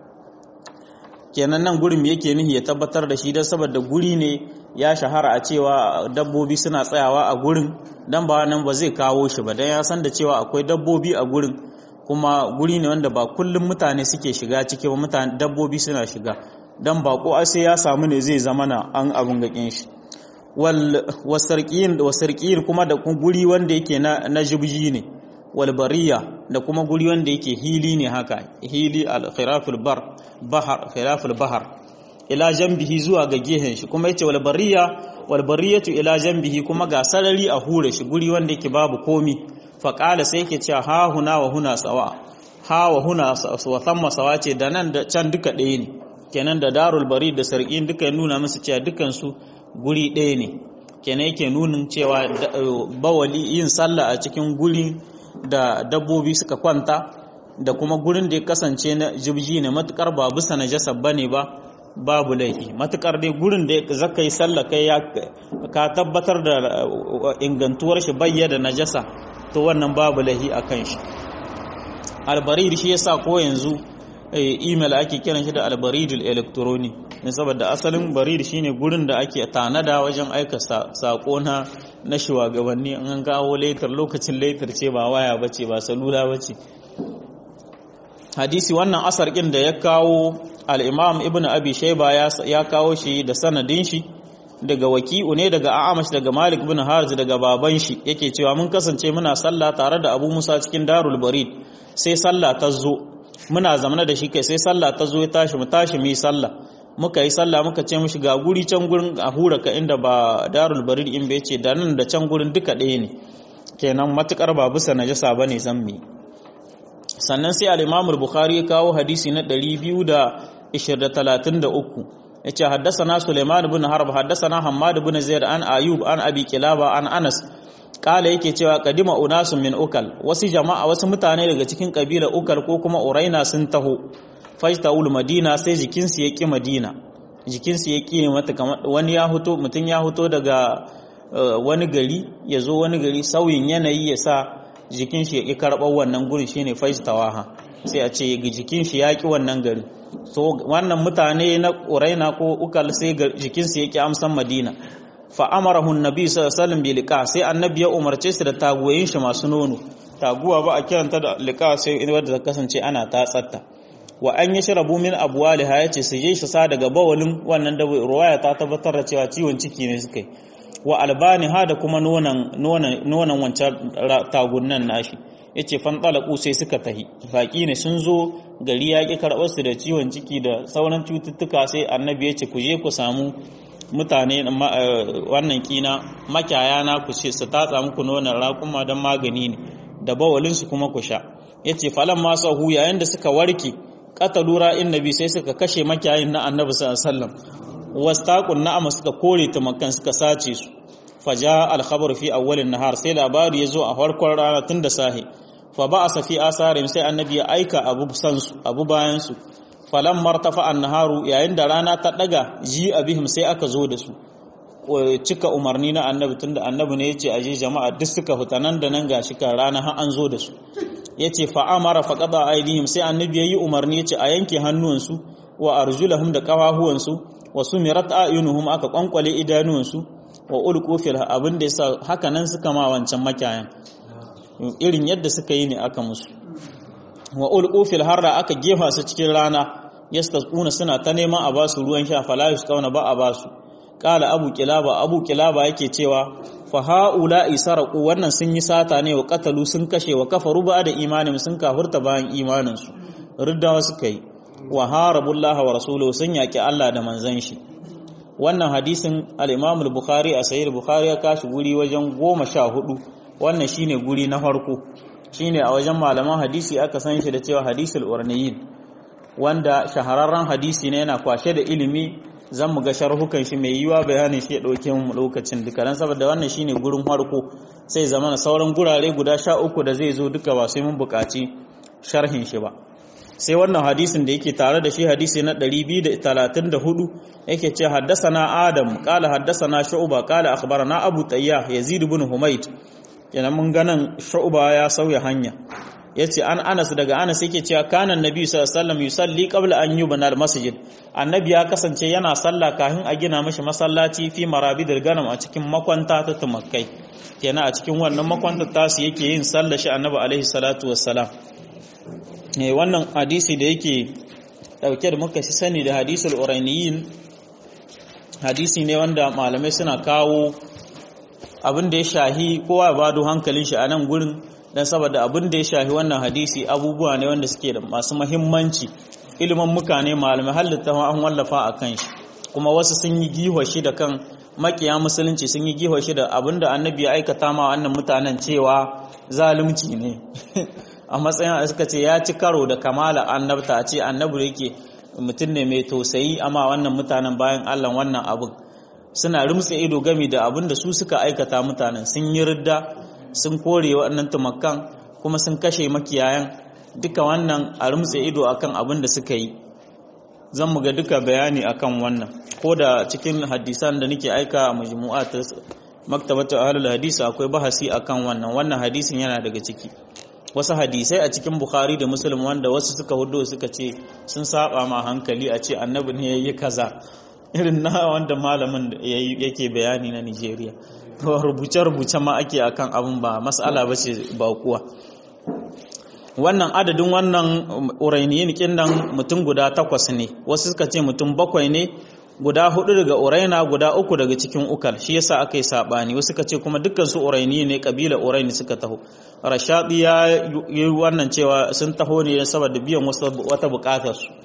kenan nan gurin yake nihi ya tabbatar da shi dan saboda guri ne ya shahara a cewa dabbobi suna tsayawa a gurin dan ba nan ba zai kawo shi ba dan ya san da cewa akwai dabbobi a gurin kuma guri ne wanda ba kullum mutane suke shiga ciki ba mutane dabbobi suna shiga dan bako sai ya samu ne zai zama na an abun gakin shi wal wasarqiyin wasarqiyin kuma da guri wanda yake na na jibji ne wal bariya da kuma guri wanda yake hili ne haka hili al khiraful bar bahar khiraful bahar ila jambihi zuwa ga gehen shi kuma yace wal bariya wal bariyatu ila jambihi kuma ga sarari a hure shi guri wanda yake babu komi fa qala sai yake cewa ha huna wa huna sawa ha wa huna wa thamma sawa ce da nan da can duka ɗaya ne kenan da darul bari da sarqin duka nuna musu cewa dukan su guri ɗaya ne kenan yake nunin cewa bawali yin sallah a cikin guri da dabbobi suka kwanta da kuma gurin da ya kasance na jibji ne matukar ba bisa najasa bane ba babu laifi matukar dai gurin da zaka yi sallah kai ya ka tabbatar da ingantuwar shi bayyana najasa to wannan babu laifi akan shi albarid shi yasa ko yanzu email ake kiran shi da albaridul electroni ne saboda asalin barid shine gurin da ake tanada wajen aika sako na na shugabanni an gawo letter lokacin letter ce ba waya bace ba salula bace hadisi wannan asar ɗin da ya kawo al'imam ibn abi shaiba ya kawo shi da sanadin shi daga waki'u ne daga a'amash daga malik ibn harz daga baban shi yake cewa mun kasance muna sallah tare da abu musa cikin darul barid sai sallah ta zo muna zamana da shi kai sai sallah ta zo ya tashi mu tashi mu yi sallah muka yi sallah muka ce mishi ga guri can gurin a hura ka inda ba darul barid in bai ce da nan da can gurin duka ɗaya ne kenan matukar ba bisa najasa bane zan mi sannan sai al-Imam al-Bukhari ya kawo hadisi na 233 yace haddathana Sulaiman ibn Harb haddathana Hammad ibn Zaid an Ayub an Abi Kilaba an Anas kala yake cewa kadima unasun min ukal wasu jama'a wasu mutane daga cikin kabila ukal ko kuma uraina sun taho fajtaul madina sai jikinsu ya ki madina jikinsu ya ki mata kamar wani ya huto mutun ya huto daga wani gari ya zo wani gari sauyin yanayi ya sa jikin shi ya ƙi karɓar wannan gurin shine fajtawaha sai a ce jikin shi ya ƙi wannan gari so wannan mutane na ƙuraina ko ukal sai jikin su ya ƙi amsan madina fa amarahu annabi sallallahu alaihi wasallam liqa sai annabi ya umarce su da taguwayin shi masu nono taguwa ba a kiranta da liqa sai wadda ta kasance ana tatsatta wa an yi shirabu min abwaliha yace su je shi sa daga bawalin wannan da ruwaya ta tabbatar da cewa ciwon ciki ne suka yi wa albani ha da kuma nonan wancan tagunan nashi ya ce fanɗalaku sai suka tahi baƙi ne sun zo gari ya ƙi karɓar su da ciwon ciki da sauran cututtuka sai annabi ya ce ku je ku samu mutane wannan kina makyaya na ku ce su tatsa muku nonon raƙuma don magani ne da bawalinsu kuma ku sha ya ce falon masu hu yayin da suka warke ƙatalu ra'in nabi sai suka kashe makyayin na annabi sallallahu alaihi wasallam wastaqun na'ama suka kore tumakan suka sace su faja al-khabar fi awwalin nahar sai labari yazo a farkon rana tun da sahi fa ba'asa fi asarin sai annabi ya aika abu san su abu bayan su falam martafa an-naharu yayin da rana ta daga ji abihim sai aka zo da su cika umarni na annabi tunda annabi ne yace aje jama'a duk suka fita nan da nan gashi kan rana har an zo da su yace fa amara fa qada aidihim sai annabi yayi umarni yace a yanke hannuwansu wa arjulahum da kafahuwansu wa sumirat ayunuhum aka kwankwale idanuwansu wa ulqu fil abin da yasa haka nan suka ma wancan makayan irin yadda suka yi ne aka musu wa ulqu fil harra aka gefa su cikin rana yastasquna suna ta neman a basu ruwan sha fala yusqawna ba a basu qala abu kilaba abu kilaba yake cewa fa haula isarqu wannan sun yi sata ne wa qatalu sun kashe wa kafaru ba da imanin sun kafurta bayan imanin su riddawa suka yi wa harabullaha wa rasuluhu sun yaki Allah da manzon shi wannan hadisin al-Imam al-Bukhari a sahih Bukhari ya kashi guri wajen goma sha hudu wannan shine guri na farko shine a wajen malaman hadisi aka san shi da cewa hadisul urniyin wanda shahararren hadisi ne yana kwashe da ilimi zan mu ga sharhukan shi mai yiwa bayanin shi ya dauke mu lokacin duka dan saboda wannan shine gurin farko sai zama sauran gurare guda sha uku da zai zo duka ba sai mun buƙaci sharhin shi ba sai wannan hadisin da yake tare da shi hadisi na 234 yake ce haddasana adam qala haddasana shu'ba qala akhbarana abu tayyah yazid ibn humayd kenan mun ganan shu'ba ya sauya hanya yace an Anas daga Anas yake cewa kana annabi sallallahu alaihi wasallam yusalli qabla an yubna al-masjid annabi ya kasance yana sallah kafin a gina mashi masallaci fi marabidil ganam a cikin makwanta ta tumakkai kenan a cikin wannan makwanta tasu yake yin sallah shi annabi alaihi salatu wassalam eh wannan hadisi da yake dauke da muka sani da hadisul urainiyin hadisi ne wanda malamai suna kawo abin da ya shahi kowa ya bado hankalin shi a nan gurin don saboda abin da ya shahi wannan hadisi abubuwa ne wanda suke da masu mahimmanci ilimin muka ne malamai halitta an wallafa a kan shi kuma wasu sun yi giwa shi da kan makiya musulunci sun yi giwa shi da abin da annabi ya aikata ma wannan mutanen cewa zalunci ne a matsayin da suka ce ya ci karo da kamala annabta a ce annabi yake mutum ne mai tausayi amma wannan mutanen bayan allah wannan abin suna rumtse ido gami da abin da su suka aikata mutanen sun yi ridda sun kore waɗannan tumakan kuma sun kashe makiyayan duka wannan a rumtse ido akan abin da suka yi zan mu ga duka bayani akan wannan ko da cikin hadisan da nake aika a majmu'a ta maktabatu ahlul hadisi akwai bahasi akan wannan wannan hadisin yana daga ciki wasu hadisai a cikin bukhari da muslim wanda wasu suka hudo suka ce sun saba ma hankali a ce annabi ne yayi kaza irin na wanda malamin yake bayani na Nigeria rubuce-rubuce ma ake akan abin ba mas'ala ba ce ba kuwa wannan adadin wannan urainiyin kinnan mutum guda takwas ne wasu suka ce mutum bakwai ne guda hudu daga uraina guda uku daga cikin ukal shi yasa aka yi sabani wasu suka ce kuma dukkan su uraini ne kabila uraini suka taho rashadi ya yi wannan cewa sun taho ne saboda biyan wata bukatar su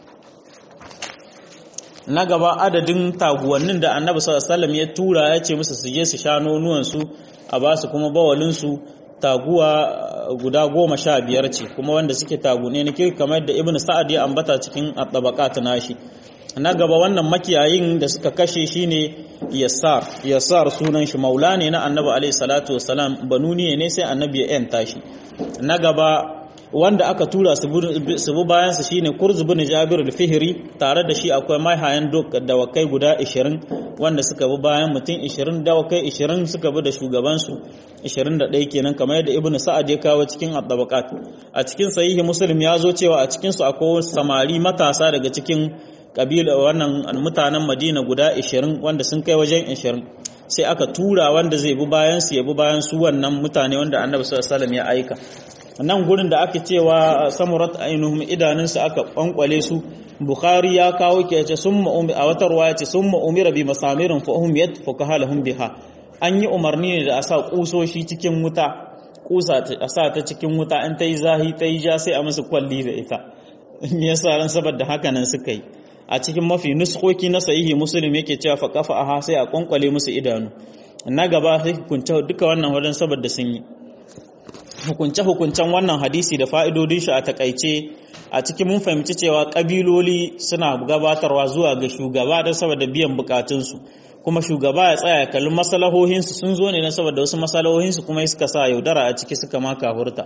na gaba adadin taguwannin da annabi sallallahu ya tura ya ce musu su je su sha nonuwansu a ba su kuma bawalinsu taguwa guda goma sha biyar ce kuma wanda suke tagune na kirki kamar da ibn sa'ad ya ambata cikin at nashi na gaba wannan makiyayin da suka kashe shine yassar yassar sunan shi maula ne na annabi alaihi salatu wassalam banuni ne sai annabi ya yanta shi na gaba wanda aka tura su bi bayan su shine Kurz bin Jabir al-Fihri tare da shi akwai mahayan dawakai guda 20 wanda suka bi bayan mutum 20 dawakai 20 suka bi da shugaban su 21 kenan kamar yadda Ibn Sa'ad ya kawo cikin at-tabaqat a cikin sahihi Muslim ya zo cewa a cikin su akwai samari matasa daga cikin kabila wannan mutanen Madina guda 20 wanda sun kai wajen 20 sai aka tura wanda zai bi bayan su ya bi bayan su wannan mutane wanda Annabi sallallahu alaihi wasallam ya aika nan gurin da aka cewa samurat ainihin idanunsa aka kwankwale su bukhari ya kawo ke ce sun ma'umi a wata ruwa ce sun ma'umira bi masamirin fa'ahum yad fukahalahum biha an yi umarni ne da a sa kusoshi cikin wuta kusa a sa ta cikin wuta in ta yi zahi ta yi ja sai a musu kwalli da ita me yasa ran saboda haka nan suka yi a cikin mafi nuskoki na sahihi muslim yake cewa fa kafa aha sai a kwankwale musu idanu na gaba sai hukunta duka wannan wadan saboda sun yi hukunce-hukuncen wannan hadisi da fa'idodin shi a takaice a cikin mun fahimci cewa ƙabiloli suna gabatarwa zuwa ga shugaba don saboda biyan bukatunsu kuma shugaba ya tsaya kalli masalahohinsu sun zo ne na saboda wasu masalahohinsu kuma suka sa yaudara a ciki suka maka hurta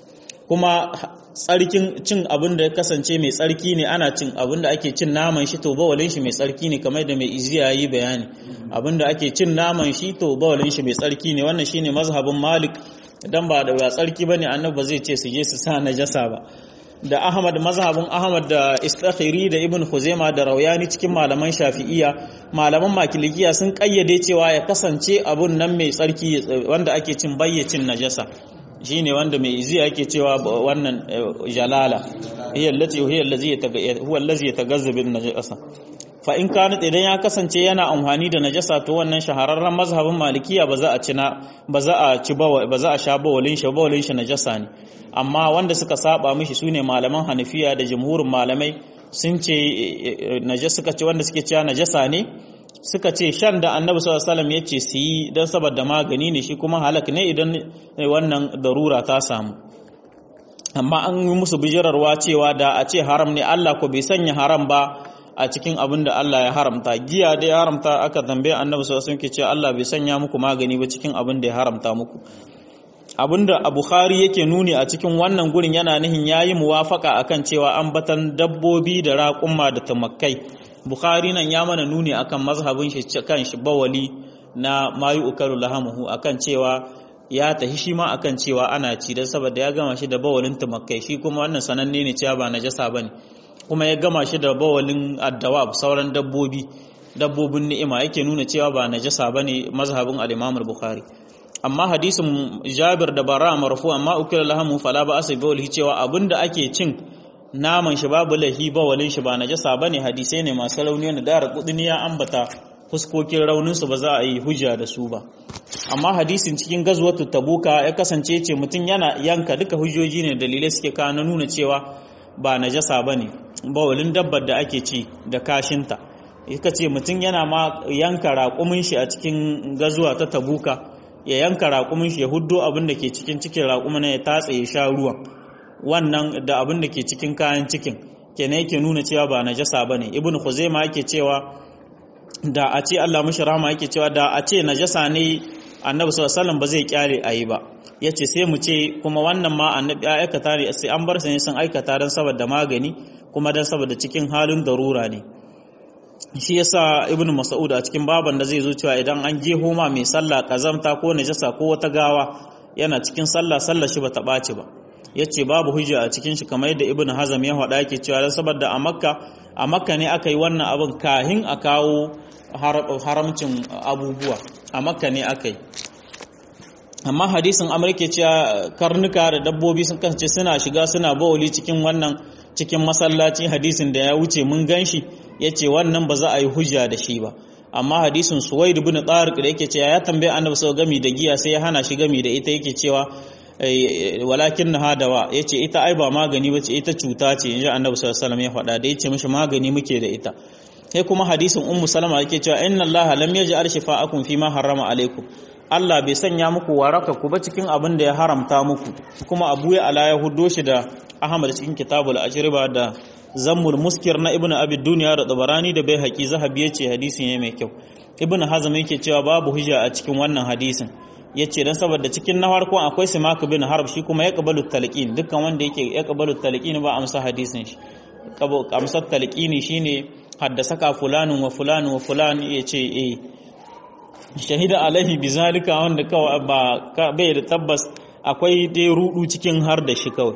kuma tsarkin cin abin da ya kasance mai tsarki ne ana cin abin da ake cin naman shi to bawalin shi mai tsarki ne kamar da mai iziya yi bayani abin da ake cin naman shi to bawalin shi mai tsarki ne wannan shine mazhabin malik idan ba da tsarki bane annabi ba zai ce su je su sa najasa ba da Ahmad mazhabin Ahmad da Istakhiri da Ibn Khuzaimah da Rawyani cikin malaman Shafi'iyya malaman Makilikiya sun kayyade cewa ya kasance abun nan mai tsarki wanda ake cin bayyacin najasa shine wanda mai izi ake cewa wannan jalala hiya allati hiya allazi huwa allazi yatagazzabu bin najasa fa in kana idan ya kasance yana amfani da najasa to wannan shahararren mazhabin malikiya ba za a ci ba za a ci ba za a sha bawalin shi bawalin shi najasa ne amma wanda suka saba mishi sune malaman hanafiya da jumhurin malamai sun ce najasa suka ce wanda suke cewa najasa ne suka ce shan da annabi sallallahu alaihi wasallam ya ce su yi don saboda magani ne shi kuma halak ne idan wannan darura ta samu amma an yi musu bijirarwa cewa da a ce haram ne Allah ko bai sanya haram ba a cikin abin da Allah ya haramta giya da ya haramta aka tambaye annabi sallallahu alaihi wasallam ke cewa Allah bai sanya muku magani ba cikin abin da ya haramta muku abinda a Bukhari yake nuni a cikin wannan gurin yana nihin yayi muwafaka akan cewa an batan dabbobi da raƙumma da tumakkai Bukhari nan ya mana nuni akan mazhabin shi kan shi bawali na mayu ukalu lahamuhu akan cewa ya tahi shi ma akan cewa ana ci dan saboda ya gama shi da bawalin tumakkai shi kuma wannan sananne ne cewa ba najasa bane kuma ya gama shi da bawalin addawab sauran dabbobi dabbobin ni'ima yake nuna cewa ba najasa bane mazhabin al-Imam al-Bukhari amma hadisin Jabir da Bara marfu amma ukila lahamu fala ba asai bawli cewa abinda ake cin naman shi babu lahi bawalin shi ba najasa bane hadisai ne masu rauni wanda da kudini ya ambata fuskokin raunin su ba za a yi hujja da su ba amma hadisin cikin gazwatu tabuka ya kasance ce mutum yana yanka duka hujjoji ne dalilai suke kawo na nuna cewa ba najasa bane bawalin dabbar da ake ci da kashinta ika ce mutum yana ma yanka raƙumin shi a cikin gazuwa ta tabuka ya yanka raƙumin shi ya huddo abin da ke cikin cikin raƙumin ya tatse ya sha ruwan wannan da abin da ke cikin kayan cikin kenan yake nuna cewa ba najasa bane ibnu khuzaima yake cewa da a ce Allah mushi rahama yake cewa da a ce najasa ne annabi sallallahu alaihi wasallam ba zai kyale ayi ba yace sai mu ce kuma wannan ma annabi ya aikata ne sai an bar sa ne sun aikata dan saboda magani kuma dan saboda cikin halin darura ne shi yasa ibn mas'ud a cikin baban da zai zo cewa idan an je homa mai sallah kazamta ko najasa ko wata gawa yana cikin sallah sallah shi bata ɓaci ba yace babu hujja a cikin shi kamar yadda ibn hazam ya faɗa yake cewa dan saboda a makka a makka ne aka yi wannan abin kahin a kawo haramcin abubuwa a makka ne aka yi amma hadisin amurka cewa karnuka da dabbobi sun kasance suna shiga suna bawali cikin wannan cikin masallaci hadisin da ya wuce mun ganshi ya ce wannan ba za a yi hujja da shi ba amma hadisin suwaid ibn tariq da yake cewa ya tambaye annabi sau gami da giya sai ya hana shi gami da ita yake cewa walakin na hadawa ya ce ita ai ba magani ba ce ita cuta ce yanzu annabi sallallahu alaihi ya faɗa da ya ce mishi magani muke da ita sai kuma hadisin ummu salama yake cewa inna allaha lam yaj'al shifa'akum fi ma harrama alaikum Allah bai sanya muku waraka ku ba cikin abin da ya haramta muku kuma abu ya ala ya hudo shi da Ahmad cikin kitabul ajriba da zammul muskir na ibnu abi duniya da tabarani da bai haƙi zahabi yace hadisi ne mai kyau ibnu hazm yake cewa babu hujja a cikin wannan hadisin yace dan saboda cikin na farko akwai simak bin harb shi kuma ya qabalu talqin dukkan wanda yake ya qabalu talqin ba amsa hadisin shi amsar talqini shine haddasaka fulanun wa fulanun wa fulan yace eh shahida alaihi bizalika wanda kawai ba bai da tabbas akwai dai rudu cikin har da shi kawai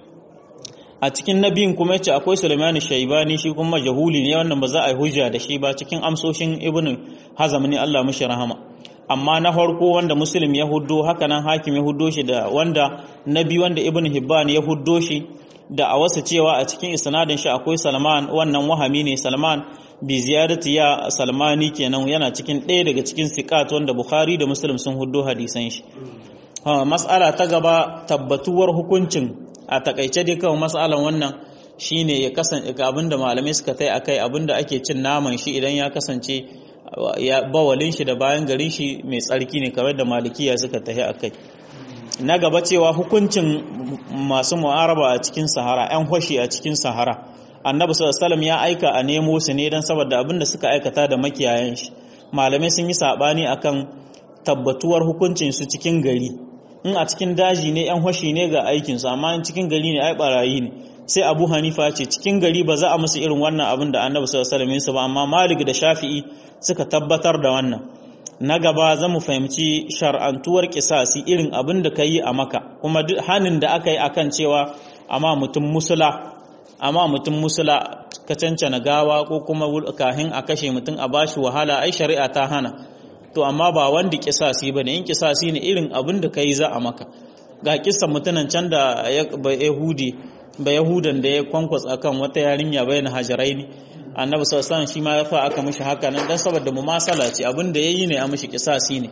a cikin nabiyin kuma yace akwai Sulaiman Shaibani shi kuma jahuli ne wannan ba za a yi hujja da shi ba cikin amsoshin Ibn Hazm ne Allah mishi rahama amma na farko wanda Muslim ya huddo haka nan Hakim ya huddo shi da wanda nabi wanda Ibn Hibban ya huddo shi da a wasu cewa a cikin isnadin shi akwai Salman wannan wahami ne Salman bi ziyarati ya Salmani kenan yana cikin ɗaya daga cikin siqat wanda Bukhari da Muslim sun huddo hadisan shi mas'ala ta gaba tabbatuwar hukuncin a takaice dai kawai matsalan wannan shine ya kasance abinda malamai suka tai akai abinda ake cin naman shi idan ya kasance ya bawalin shi da bayan garin shi mai tsarki ne kamar da malikiya suka tahi akai na gaba cewa hukuncin masu mu'araba a cikin sahara yan hoshi a cikin sahara annabi sallallahu alaihi ya aika a nemo su ne dan saboda abinda suka aikata da makiyayan shi malamai sun yi sabani akan tabbatuwar hukuncin su cikin gari in a cikin daji ne yan hoshi ne ga aikinsu amma in cikin gari ne ai barayi ne sai abu hanifa ce cikin gari ba za a musu irin wannan abin da annabi sallallahu alaihi wasallam ba amma malik da shafi'i suka tabbatar da wannan na gaba za mu fahimci shar'antuwar kisasi irin abin da ka yi a maka kuma duk hanin da aka yi akan cewa amma mutum musula amma mutum musula ka cancana gawa ko kuma kahin a kashe mutum a bashi wahala ai shari'a ta hana to amma ba wanda kisasi ba ne in kisasi ne irin abin da ka yi za a maka ga kisan mutunan can da ba yahudi ba yahudan da ya kwankwas akan wata yarinya bayan hajarai ne annabi sallallahu shi ma ya fa aka mishi haka nan dan saboda mumasala ce abin da yayi ne a mishi kisasi ne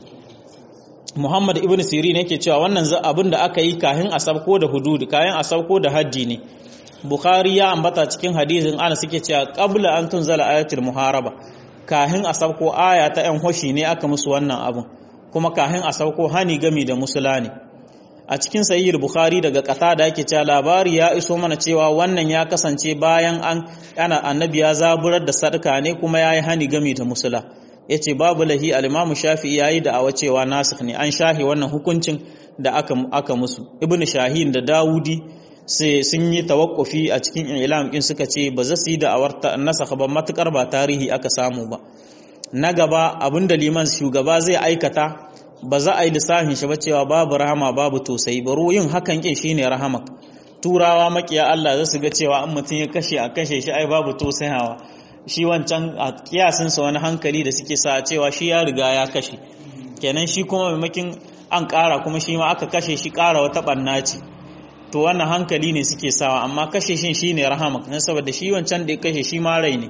Muhammad ibn Sirin yake cewa wannan abin da aka yi kahin asabko da hududi kayan asabko da haddi ne Bukhari ya ambata cikin hadisin ana suke cewa qabla an tunzala ayatul muharaba kahin a sauko aya ta yan hoshi ne aka musu wannan abun kuma kahin a sauko hani gami da musula ne a cikin sahih bukhari daga kata da yake cewa labari ya iso mana cewa wannan ya kasance bayan an ana annabi ya zaburar da sadaka ne kuma yayi hani gami da musula yace babu lahi al-imamu shafi'i yayi da awa cewa nasikh ne an shahi wannan hukuncin da aka aka musu ibnu shahin da dawudi sai sun yi tawakkufi a cikin ilam din suka ce ba za su yi da awarta nasakh ba matukar ba tarihi aka samu ba na gaba abinda liman shugaba zai aikata ba za a yi lissafin shi ba cewa babu rahama babu tausayi baro yin hakan kin shine rahama turawa makiya Allah za su ga cewa an mutum ya kashe a kashe shi ai babu tausayawa shi wancan a kiyasin sa wani hankali da suke sa cewa shi ya riga ya kashe kenan shi kuma maimakin an ƙara kuma shi ma aka kashe shi ƙara wata ɓanna ce to wannan hankali ne suke sawa amma kashe shi shine rahama na saboda shi wancan da ya kashe shi ma rai ne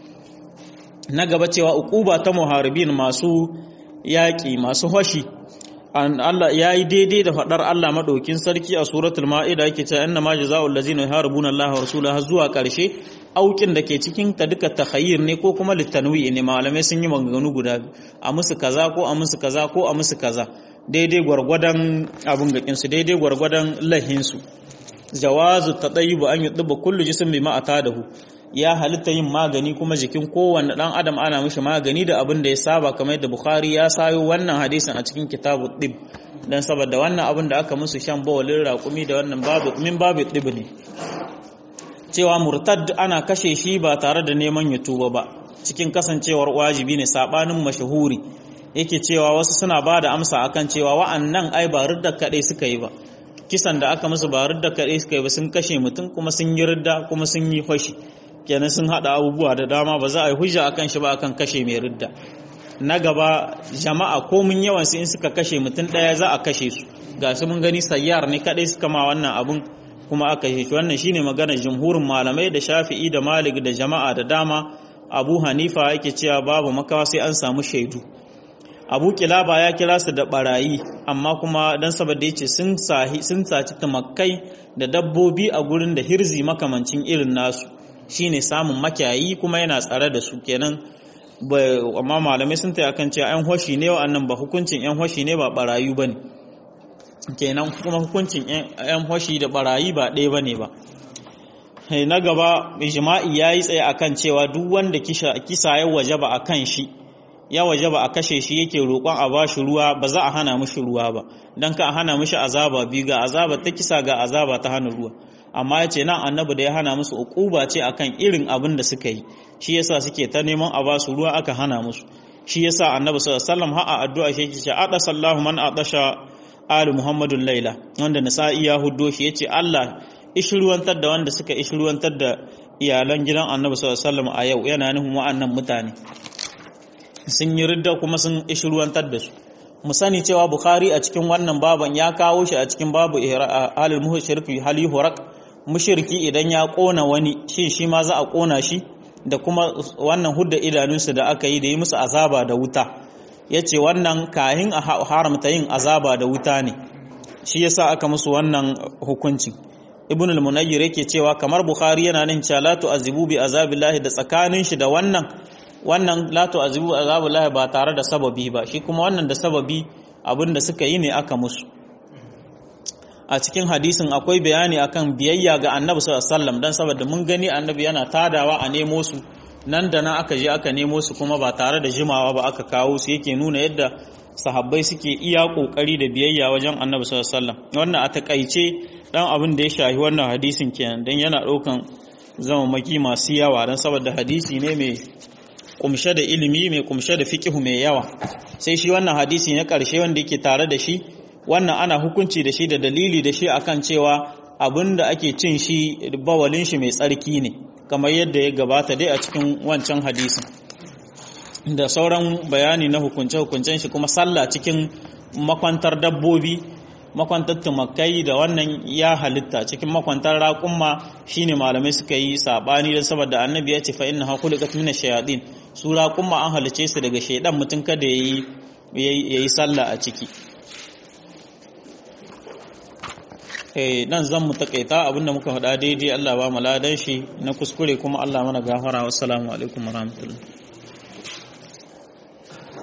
na gaba cewa uquba ta muharibin masu yaƙi masu hoshi Allah ya yi daidai da faɗar Allah maɗaukin sarki a suratul ma'ida yake cewa inna ma jazaa'ul ladzina yuharibuna Allah wa rasulahu zuwa ƙarshe aukin da ke cikin ta duka takhayyir ne ko kuma litanwi ne malamai sun yi maganganu guda a musu kaza ko a musu kaza ko a musu kaza daidai gwargwadon abin gakin su daidai gwargwadon lahin su jawazu tadayyub an yudba kullu jism bima atadahu ya halitta yin magani kuma jikin kowanne dan adam ana mishi magani da abin da ya saba kamar yadda Bukhari ya sayo wannan hadisin a cikin kitabu dib dan saboda wannan abin da aka musu shan bawalin raƙumi da wannan babu min babu dib ne cewa murtad ana kashe shi ba tare da neman ya tuba ba cikin kasancewar wajibi ne sabanin mashahuri yake cewa wasu suna ba da amsa akan cewa wa'annan ai ba ridda kadai suka yi ba kisan da aka musu ba ridda kadai suka yi ba sun kashe mutum kuma sun yi ridda kuma sun yi fashi kenan sun hada abubuwa da dama ba za a yi hujja akan shi ba akan kashe mai ridda na gaba jama'a ko mun yawan su in suka kashe mutum daya za a kashe su ga su mun gani sayyar ne kadai suka ma wannan abun kuma aka kashe shi wannan shine magana jumhurin malamai da Shafi'i da Malik da jama'a da dama Abu Hanifa yake cewa babu makawa sai an samu shaidu Abu Kilaba ya kira su da barayi amma kuma dan saboda yace sun sahi sun saci tumakkai da dabbobi a gurin da hirzi makamancin irin nasu shine samun makiyayi kuma yana tsare da su kenan amma malamai sun taya kan cewa 'yan hoshi ne wa'annan ba hukuncin 'yan hoshi ne ba barayu ba ne kenan kuma hukuncin 'yan hoshi da barayi ba ɗaya ba ne ba na gaba jima'i ya yi tsaye akan cewa duk wanda kisa ya waje ba a kan shi ya waje ba a kashe shi yake roƙon a ba shi ruwa ba za a hana mishi ruwa ba don ka a hana mishi azaba biyu ga azaba ta kisa ga azaba ta hana ruwa amma ya ce nan annabi da ya hana musu uquba ce akan irin abin da suka yi shi yasa suke ta neman a basu ruwa aka hana musu shi yasa annabi sallallahu alaihi wasallam ha addu'a shi yake ce ada sallahu man adasha ali muhammadun laila wanda nasa'i ya huddo shi yace Allah ishruwantar da wanda suka ishruwantar da iyalan gidan annabi sallallahu alaihi wasallam a yau yana nufin wa'annan mutane sun yi ridda kuma sun ishruwantar da su mu sani cewa bukhari a cikin wannan baban ya kawo shi a cikin babu halil mushrik hal yuhraq mushriki idan ya kona wani shi shi ma za a kona shi da kuma wannan hudda idanunsu da aka yi da yi musu azaba da wuta yace wannan kahin a haramta yin azaba da wuta ne shi yasa aka musu wannan hukunci ibn al-munayyir yake cewa kamar bukhari yana nan cewa la tu'azibu bi azabillahi da tsakanin shi da wannan wannan la tu'azibu azabillahi ba tare da sababi ba shi kuma wannan da sababi abinda suka yi ne aka musu a cikin hadisin akwai bayani akan biyayya ga annabi sallallahu alaihi wasallam dan saboda mun gani annabi yana tadawa a nemo su nan da nan aka je aka nemo su kuma ba tare da jimawa ba aka kawo su yake nuna yadda sahabbai suke iya kokari da biyayya wajen annabi sallallahu alaihi wasallam wannan a takaice dan abin da ya shahi wannan hadisin kenan dan yana daukan maki masu yawa dan saboda hadisi ne mai kumshe da ilimi mai kumshe da fiqhu mai yawa sai shi wannan hadisi na karshe wanda yake tare da shi wannan ana hukunci da shi da dalili da shi akan cewa abin da ake cin shi bawalin shi mai tsarki ne kamar yadda ya gabata dai a cikin wancan hadisin da sauran bayani na hukunce-hukuncen shi kuma sallah cikin makwantar dabbobi makwantar tumakai da wannan ya halitta cikin makwantar raƙumma shine malamai suka yi sabani don saboda annabi ya ce fa inna hakulikat min ash-shayatin su raƙumma an halice su daga shaidan mutum kada yayi yayi sallah a ciki eh nan zan mu takaita abinda muka faɗa daidai Allah ba mu ladan shi na kuskure kuma Allah mana gafara wassalamu alaikum warahmatullahi